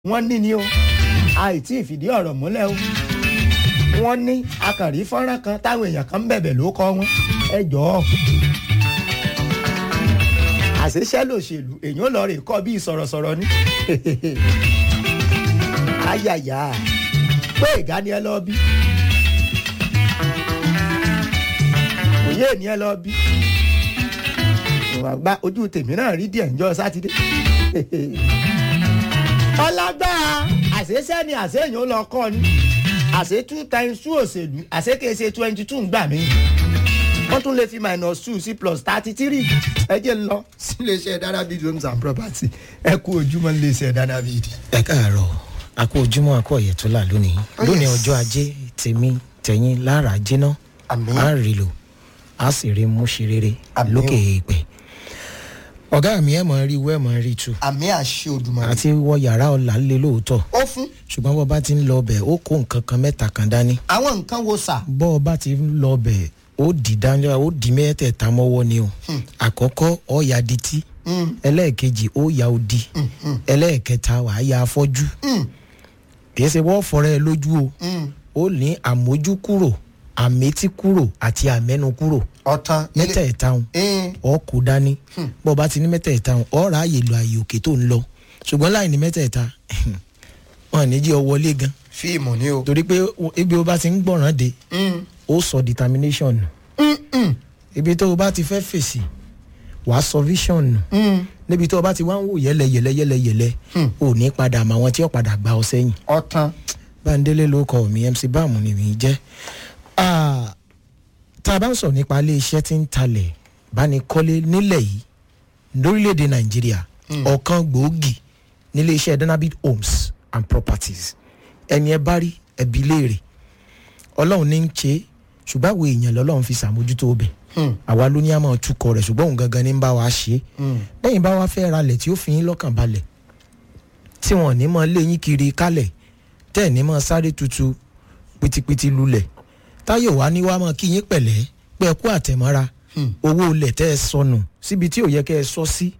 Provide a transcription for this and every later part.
wọ́n ní ni o àìtí ìfìdí ọ̀rọ̀ múlẹ̀ o wọ́n ní akàrí fọ́nrán kan táwọn èèyàn kan ń bẹ̀bẹ̀ ló kọ́ wọn ẹ jọ̀ọ́ àṣeṣẹ́ lòṣèlú èèyàn lọ rè kọ́ bí sọ̀rọ̀sọ̀rọ̀ ni ayàyà pé ìgá ni ẹ lọ bí òye ni ẹ lọ bí ìwà gba ojú tèmi náà rí díẹ̀ níjọ́ sátidé ọlágbára àṣeṣẹ́ ni àṣeyàn lọ kọ́ ni àṣe two times two òṣèlú àṣe kèsè twenty two ń gbà mí wọ́n tún lè fi minus two sí plus thirty three ẹ jẹ́ ń lọ sí iléeṣẹ́ Danavid homes and property ẹ kú ojúmọ́ iléeṣẹ́ Danavid. ẹ káàárọ̀ a kú ojúmọ́ a kú ọ̀yẹ̀ tó là lónìí Oh, lónìí yes. ọjọ́ ajé tèmi tẹ̀yìn lára jiná Àmín. a rí lò a sì rí mú ṣe rere Àmín lókè o. èèpẹ̀ ọ̀gá mi ẹ̀ mọ̀ rí wẹ́ mọ̀ rí tu àmì àṣẹ Olódùmarè. àti wọ yàrá ọ̀la lé lóòótọ́ ó fún ṣùgbọ́n bọ́ bá ti ń lọ ọbẹ̀ ó kó nǹkan kan mẹ́ta kan dání àwọn nǹkan wo sà. bọ́ ọ bá ti ń lọ ọbẹ̀ ó dì dání ó dì mẹ́tẹ̀ẹ̀ta mọ́wọ́ ni o àkọ́kọ́ ó ya dití ẹlẹ́ẹ̀kejì ó ya odi ẹlẹ́ẹ̀kẹta wàá ya afọ́jú kì í ṣe wọ́n fọ́rẹ́ ẹ lójú o ó ní àmójú kúrò àmétí kúrò àti àmẹ́nu kúrò ọ̀tán mẹ́tẹ̀ẹ̀ta ń ọ kò dání bọ́ ọ bá ti ní mẹ́tẹ̀ẹ̀ta ń ọ rà àyè lọ àyè òkè tó ń lọ ṣùgbọ́n láì ní mẹ́tẹ̀ẹ̀ta wọn ní jí ọ wọlé gan fíìmù ni o. torí pé ibi o bá ti ń gbọ̀ràn dé ó sọ determination nù ibi tó o bá ti fẹ́ fèsì wàá sọ vision nù níbi tó o bá ti wá ń wò yẹlẹ yẹlẹ yẹlẹ yẹlẹ ò ní padà mọ àwọn tí ó padà gba ọ sẹ́yìn ọ̀tán báńdélé ló kọ mi mc báàmù ni mi jẹ́ Ah, tá a bá ń sọ nípa ilé iṣẹ́ tí ń talẹ̀ bánikọ́lé nílẹ̀ yìí lórílẹ̀‐èdè nàìjíríà ọ̀kan gbòógì nílé iṣẹ́ Danavid homes and properties ẹni ẹ bá rí ẹbí léèrè ọlọ́run ní ń ṣe é, ṣùgbọ́n àwọn èèyàn lọ́lọ́run fi ṣàmójútó bẹ̀ àwa ló ní àmọ́ tukọ̀ rẹ̀ ṣùgbọ́n òun gangan ní ń bá wa ṣe é lẹ́yìn bá wa fẹ́ ralẹ̀ tí ó fi yín lọ́kàn balẹ̀ tí wọn ò ní mọ lé yín kiri kálẹ̀ tẹ́ ẹ̀ ní mọ sáré tutu pitipiti lulẹ̀ táyọ̀ wá ní wá mọ kí yín pẹ̀lẹ́ pé ẹ kú àtẹ̀mọ́ra owó ilẹ̀ tẹ́ ẹ sọnù síbi tí ò yẹ kẹ́ ẹ sọ sí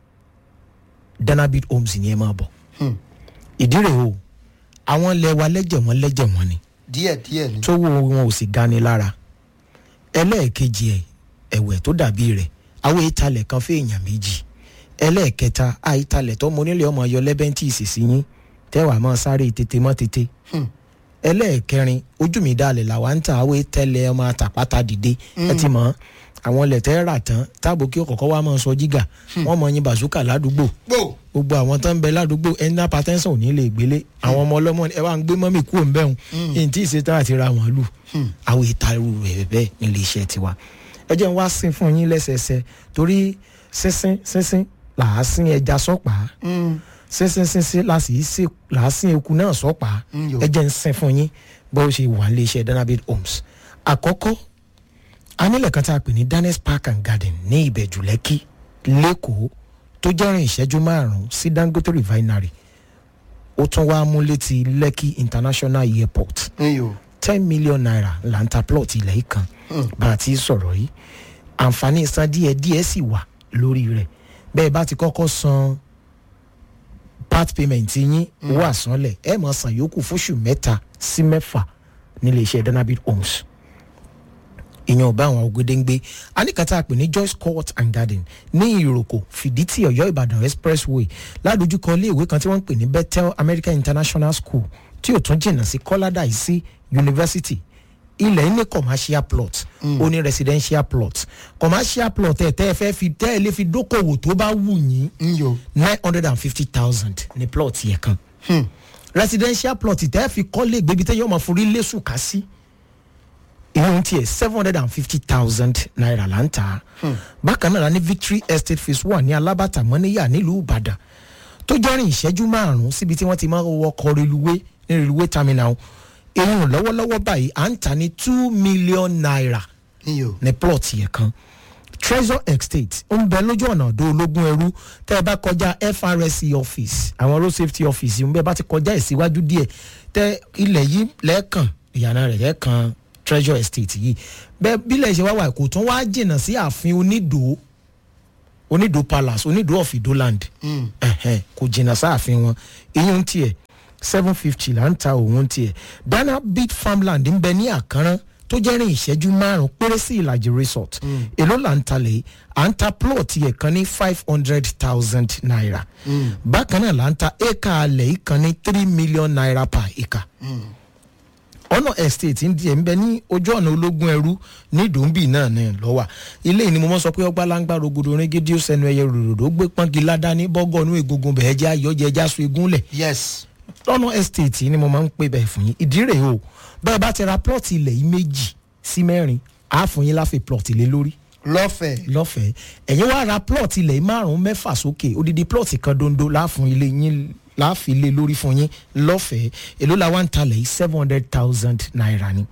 Danavid homes ni ẹ máa bọ̀ ìdí rèé o àwọn ilẹ̀ wa lẹ́jẹ̀ wọn lẹ́jẹ̀ wọn ni díẹ̀ díẹ̀ ni. tówó wọn ò sì gani lára ẹlẹ́ẹ̀kejì ẹ̀ ẹ̀wẹ̀ tó dàbí rẹ̀ àwọn ìtalẹ̀ kan fún èèyàn méjì ẹlẹ́ẹ̀kẹta àìtalẹ̀ tó mọ onílé ọmọ ayọ lẹ́bẹ̀ntì ìsìsì yín tẹ́wàá máa sáré tètè mọ́ tètè ẹlẹ́ẹ̀kẹrin ojú mi dalẹ̀ làwa ń ta àwọn ìtẹ́lẹ̀ ọmọ àtàpátá dìde ẹ ti mọ̀ àwọn ilẹ̀ tẹ́ rà tán táàbò kí ọkọ̀ọ̀kọ̀ wa máa sọ jígà wọ́n mọ̀ yín bàṣúkà ládùúgbò gbò gbogbo àwọn tó ń bẹ ládùúgbò ẹni náà patẹ́sán ò ní lè gbélé àwọn ọmọ ọlọ́mọ ẹ wá ń gbé mọ́mì kúrò ń bẹ̀rùn yìí tí ìṣetán àti ra wọn lù àwọn ìtarú rẹ̀ bẹ́ẹ̀ nílé iṣẹ́ tiwa ẹ jẹ́ n wá sín fún yín lẹ́sẹẹsẹ torí sínsín sínsín là á sín ẹja sọ́pà sínsín sínsín là sì í sè là á sín eku náà sọ́pà Mm, yo. ẹ jẹ́ n sín fún yín bó ṣe wà nílé iṣẹ́ Danavid homes àkọ́kọ́ anílẹ̀ kan tá a pè ní Danes Park and Garden ní Ìbẹ̀jú Lẹ́kì lẹ́kọ̀ọ́ tó jẹ́rìn ìṣẹ́jú márùn-ún sí Dangote refinery ó tún wá mú létí Lekki International Airport iyo ten million naira là ń ta plot ilẹ̀ yìí kan bá a ti sọ̀rọ̀ yìí àǹfààní san díẹ̀ díẹ̀ sì wà lórí rẹ̀ bẹ́ẹ̀ bá ti kọ́kọ́ san part payment yín owó àsanlẹ̀ ẹ̀ mọ̀ san yòókù fóṣù mẹ́ta sí mẹ́fà nílé iṣẹ́ Danavid homes ìyẹn ọba àwọn ògèdèǹgbé aníkàtà pè ní Joyce Court and Garden ní ìròkò fìdítì Ọ̀yọ́ Ìbàdàn expressway ládojúkọ iléèwé kan tí wọ́n ń pè ní Bethel American International School tí ò tún jìnnà sí kọ́ládà sí university ilẹ̀ ní commercial plot ó ní residential plot commercial plot ẹ̀ tẹ́ ẹ fẹ́ fi tẹ́ ẹ lè fi dókòwò tó bá wù yín iyo nine hundred and fifty thousand ní plot yẹn kan residential plot tẹ́ ẹ fi kọ́lé gbébi tẹ́ yọ ọmọ forí lẹ́sùn ká sí ìyẹn tiẹ̀ seven hundred and fifty thousand naira là ń tà á bákan náà la ní victory estate phase one ní alábàtà mọ́níyà nílùú ìbàdàn tó jẹ́rìn ìṣẹ́jú márùn-ún síbi tí wọ́n ti máa ń wọkọ̀ reluwé ní reluwé terminal ìrùn lọ́wọ́lọ́wọ́ báyìí à ń tà ní two million naira iyo ní plot yẹn kan treasure estate ń bẹ lójú ọ̀nà ọ̀dọ́ ológun ẹrú tẹ́ ẹ bá kọjá FRSC office àwọn road safety office ń bẹ bá ti kọjá ẹ̀ síwájú díẹ̀ tẹ́ ilẹ̀ yìí lẹ́ẹ̀kan ìyànà rẹ̀ lẹ́ẹ̀kan treasure estate yìí bẹ́ẹ̀ bílẹ̀ ṣe wá wà kò tún wá jìnnà sí ààfin onídòó onídò palace onídò of idoland ẹ̀hẹ́n, kò jìnnà sáàfin wọn iyún tiẹ̀ seven fifty là ń ta òun tiẹ̀ dana beat farmland ń bẹ ní àkànrán tó jẹ́ rìn ìṣẹ́jú márùn-ún péré sí ìlàjì resort èló là ń talẹ̀ yìí à ń ta plot yẹ kan ní five hundred thousand naira bákan náà là ń ta acre alẹ̀ yìí kan ní three million naira per acre ọ̀nà estate ń di ẹ̀ ń bẹ ní ojú ọ̀nà ológun ẹrú ní dùnbì náà ní lọ́wà ilé yìí ni mo mọ̀ sọ pé ọgbà láńgbà rogodo ringidi ó sẹnu ẹyẹ ròdòdó gbé pọ́ngi ládàá bọ́gọ́nù egungun bẹ̀ẹ́ jẹ́ ayọ́jẹ́ ẹja so egun lẹ̀ yes lọ́nà estate yìí ni mo máa ń pè bẹ́ẹ̀ fún yín ìdí rèé o bẹ́ẹ̀ bá ti ra plot ilẹ̀ yìí méjì sí mẹ́rin á fún yín láfi plot lé lórí lọ́fẹ̀ẹ́ lọ́fẹ̀ẹ́ ẹ̀yin wá ra plot ilẹ̀ yìí márùn-ún mẹ́fà sókè odidi plot kan dondo láàfún ilé yín láàfin ilé lórí fún yín lọ́fẹ̀ẹ́ èló la wá ń talẹ̀ yìí seven hundred thousand naira ni.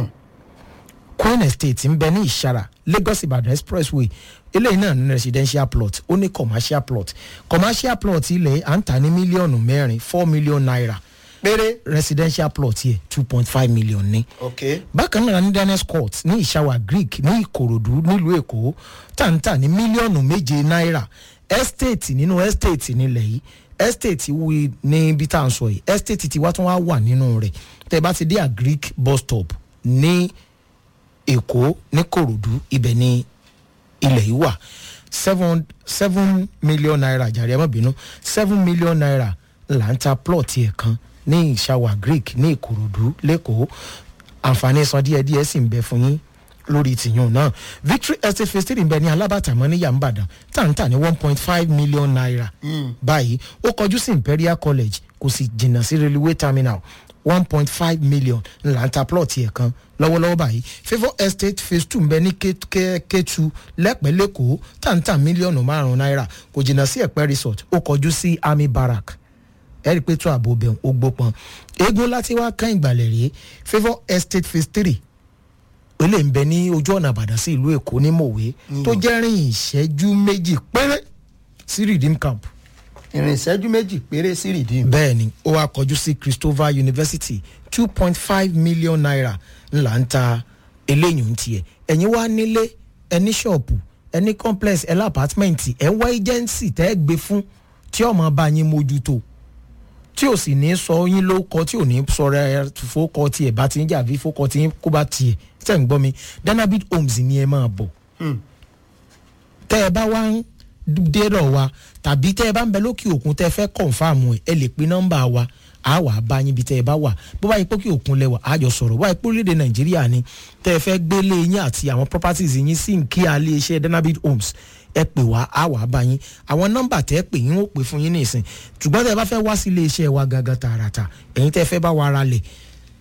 queen estate ń bẹ ní ìṣara lagos ibadan expressway eléyìí náà ní residential plot ó ní commercial plot commercial plot ilẹ̀ à ń tà ní mílíọ̀nù mẹ́rin four million naira péré residential plot yẹ two point five million ní ok bákan náà ní daniels court ní ìṣàwà greek ní ìkòròdú nílùú èkó tàǹtà ní mílíọ̀nù méje náírà estate nínú estate nílẹ̀ yìí estate wí ní ibi tá à ń sọ yìí estate ti wá tún wá wà nínú rẹ̀ tẹ́ bá ti dé à greek bus stop ní èkó ní kòròdú ibẹ̀ ní ilẹ̀ yìí wà seven seven million naira jàre ẹ má bínú seven million naira là ń ta plot yẹn kan ní ìṣàwà greek ní ìkòròdú lẹ́kọ̀ọ́ àǹfààní san díẹ̀díẹ̀ sì ń bẹ fún yín lórí tìyún náà victory estate phase three ń bẹ ní alábàtàmọ́ ní yàmbàdàn tàǹtà ní one point five million naira báyìí ó kọjú sí imperial college kò sì jìnnà sí railway terminal one point five million là ń ta plot yẹn kan lọ́wọ́lọ́wọ́ báyìí favour estate phase two ń bẹ ní K- K- K2 lẹ́pẹ́ lẹ́kọ̀ọ́ tàǹtà mílíọ̀nù márùn-ún náírà kò jìnnà sí ẹ̀pẹ́ resort ó kọjú sí army barrack ẹ rí i pé tó ààbò bẹ̀ ó gbópọn eégún láti wá kán ìgbàlẹ̀ rèé favour estate phase three ó lè ń bẹ ní ojú ọ̀nà àbàdàn sí ìlú èkó ní mòwe tó jẹ́ rìn ìṣẹ́jú méjì péré sí redeem camp ìrìn ìṣẹ́jú méjì péré sí rìdíìmù bẹ́ẹ̀ ni ó wá kọjú sí christopher university two point five million naira ńlá ń ta eléyìí ń tiẹ̀ ẹ̀yin wá nílé ẹní ṣọ́ọ̀pù ẹní complex ẹlá apátmẹ́ǹtì ẹ̀ ń wá agency tẹ́ ẹ gbé fún tí ọmọ bá yín mójútó tí ò sì ní sọ yín ló kọ tí ò ní sọ̀rọ̀ ẹ fókọ tiẹ̀ bá ti ń jà bí fókọ tí kó bá tiẹ̀ tẹ̀ ń gbọ́ mi danabit homes ni ẹ máa bọ̀ tẹ́ ẹ bá wá ń dérò wa tàbí tẹ́ ẹ bá ń bẹ lókè òkun tẹ́ ẹ fẹ́ kọ̀ǹfàmù ẹ̀ ẹ lè pe nọ́mbà wa a wà bá yín bí tẹ́ ẹ bá wà bó bá yẹ pé kí òkun lẹ́wà a jọ sọ̀rọ̀ bó bá yẹ pé orílẹ̀-èdè nàìjíríà ni tẹ́ ẹ fẹ́ gbélé yín àti àwọn properties yín sí nkí alẹ́ iṣẹ́ danabit homes ẹ pè wá a wà bá yín àwọn nọ́mbà tẹ́ ẹ pè yín ó pè fún yín nìsín ṣùgbọ́n tẹ́ ẹ bá fẹ́ wá sí ilé iṣẹ́ wa gangan tààràtà ẹ̀yin tẹ́ ẹ fẹ́ bá wa ara lẹ̀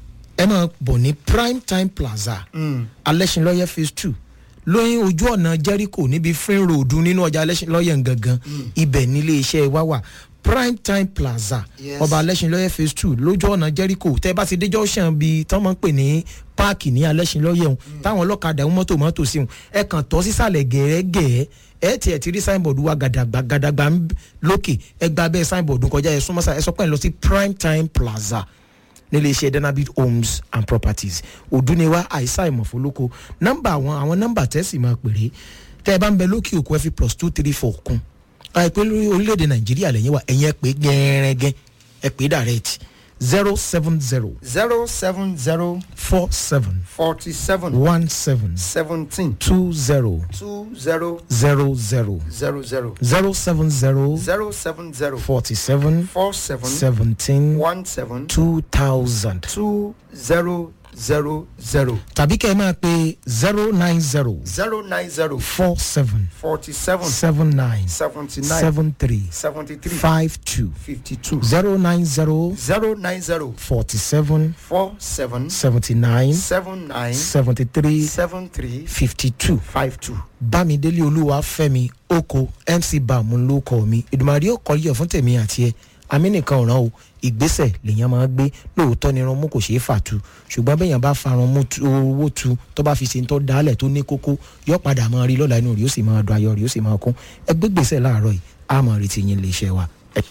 ẹ máa bọ̀ ní prime time plaza alẹ́sìnlọ́yẹ phase two lóyún ojú ọ̀nà jericho níbi free road nínú ọjà alẹ́sìnlọ́yẹ gangan ibẹ̀ nílé iṣẹ́ wa wà prime time plaza Yes. ọba alẹ́sìnlọ́yẹ phase two lójú ọ̀nà jericho tẹ́ bá ti dé junction bíi tán máa ń pè ní páàkì ní alẹ́sìnlọ́yẹ òun táwọn ọlọ́kadà ń mọ́tò mọ́tò sí òun ẹ kàn tọ́ sísàlẹ̀ gẹ̀ẹ́gẹ̀ẹ́ ẹ tiẹ̀ ti rí signboard wa gàdàgbà gàdàgbà ń lókè ẹ gba abẹ́ signboard kọjá ẹ súnmọ́sá ẹ sọ pé ẹ lọ sí prime time plaza nílé iṣẹ́ danabit homes and properties òdúniwá àìsàn ìmọ̀fólókò nọ́mbà àwọn àwọn nọ́mbà tẹ́sí máa pèrè tẹ́ ẹ bá ń bẹ lókè òkú ẹ fi plus two three four kún àìpé lórí orílẹ̀-èdè nàìjíríà lẹ́yìn wa ẹ̀yìn ẹ pé gẹ́rẹ́gẹ́ ẹ pé direct zero seven zero zero seven zero four seven forty seven one seven seventeen two zero two zero zero zero zero zero zero seven zero zero seven zero forty seven four seven seventeen one seven two thousand two zero zero zero tàbí kẹ́ ẹ máa pe zero nine zero zero nine zero four seven forty seven seven nine seventy nine seven three seventy three five two fifty two zero nine zero zero nine zero forty seven four seven seventy nine seven nine seventy three seven three fifty two five two. bámidélé olúwa fẹ́mi oko mc bam ló kọ mi ìdùmàdí ó kọ yíyọ fún tèmi àti ẹ amínìkan ọ̀ràn o ìgbésẹ̀ lèèyàn máa gbé lóòótọ́ ni irunmú kò ṣeé fà tu ṣùgbọ́n bẹ́ẹ̀yàn bá fa irunmú tu- owó tu tó bá fi ṣe ń tọ́ dálẹ̀ tó ní kókó yọ padà máa rí lọ́la inú rí ó sì máa dùn ayọ̀ rí ó sì máa kún ẹgbẹ́ gbèsè láàárọ̀ yìí á máa retí yín lè ṣe wa. ẹ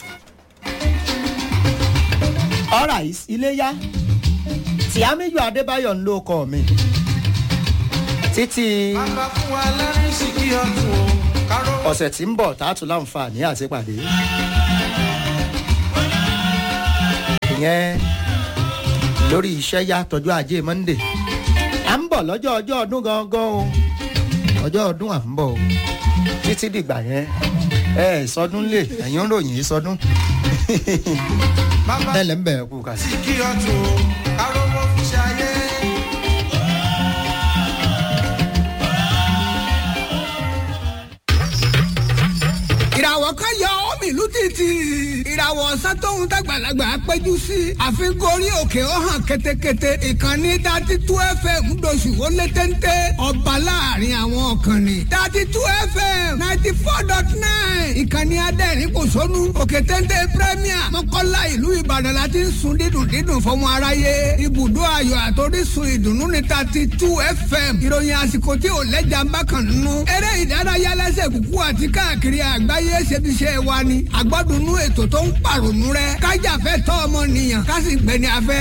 alright iléyá tí amíyọ adébáyọ̀ ń ló kọ mi títí bàbá fún wa lẹ́rìn sí kí ọdún o káró ọ̀sẹ̀ tí ń bọ̀ tá a tún láǹfààní àti pàdé. ìyẹn lórí iṣẹ́ yá tọjú ajé monde à ń bọ̀ lọ́jọ́ ọjọ́ ọdún gangan o ọjọ́ ọdún à ń bọ̀ o títí dìgbà yẹn ẹ ẹ sọdún lè ẹ̀yin ń ròyìn sọdún ẹ lẹ́ ń bẹ̀rẹ̀ kú kà sí. kí ọtún arówó fi ṣayé. ìràwọ̀ kan yọ omi ìlú títì ìràwọ̀ ọ̀sán tóun dàgbàlagbà péjú sí àfikún orí òkè ó hàn ketekete ìkànnì dati tú fm ńdọ̀sù ó lé téńté ọba láàrin àwọn ọ̀kànnì dati tú fm ninety four dot nine ìkànnì adẹ́rìn kò sónú òkè téńté premier mọ́kànlá ìlú ìbàdàn la ti ń sun dídùn dídùn fọmọ aráyé ibùdó ayọ̀ àtòrísun ìdùnnú ní dati tú fm ìròyìn àsìkò tí ò lẹ́jà ń bá kàn nínú eré ìdárayá lẹ́sẹ̀ kúkú àti káàkiri àgbáyé ayé ṣebiṣẹ́ wa ni àgbọ́dúnú ètò tó ń pàrònú rẹ kájàfẹ́ tọ́ ọmọ nìyàn ká sì gbẹni afẹ́.